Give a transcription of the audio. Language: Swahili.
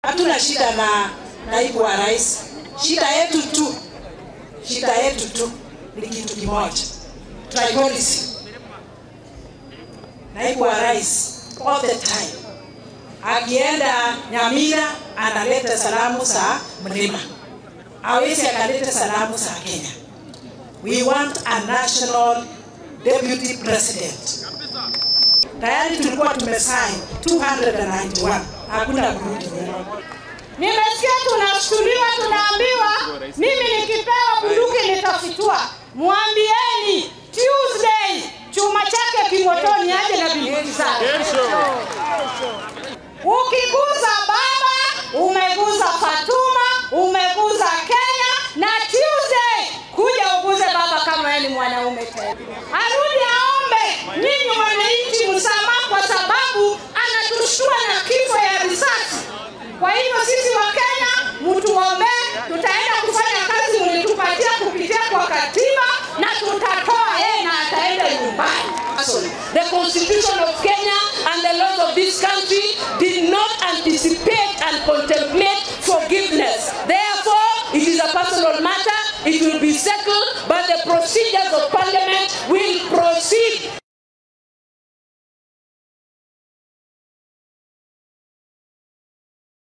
hatuna shida na naibu wa rais. Shida yetu tu, shida yetu tu ni kitu kimoja, tribalism. Naibu wa rais all the time akienda Nyamira analeta salamu za mlima, hawezi akaleta salamu za Kenya. We want a national deputy president. Tayari tulikuwa tumesign 291 hakuna kurudi nyuma. Nimesikia tunashtuliwa, tunaambiwa mimi nikipewa bunduki nitafitua. Mwambieni Tuesday chuma chake kimotoni aje na bunduki zake. Ukiguza baba, umeguza Fatuma, umeguza Kenya na Tuesday kuja uguze baba kama yeye ni mwanaume tena. Arudi aombe nyinyi wananchi msamaha kwa sababu anatushtua na kifo ya risasi. Kwa hivyo sisi wa Kenya mtu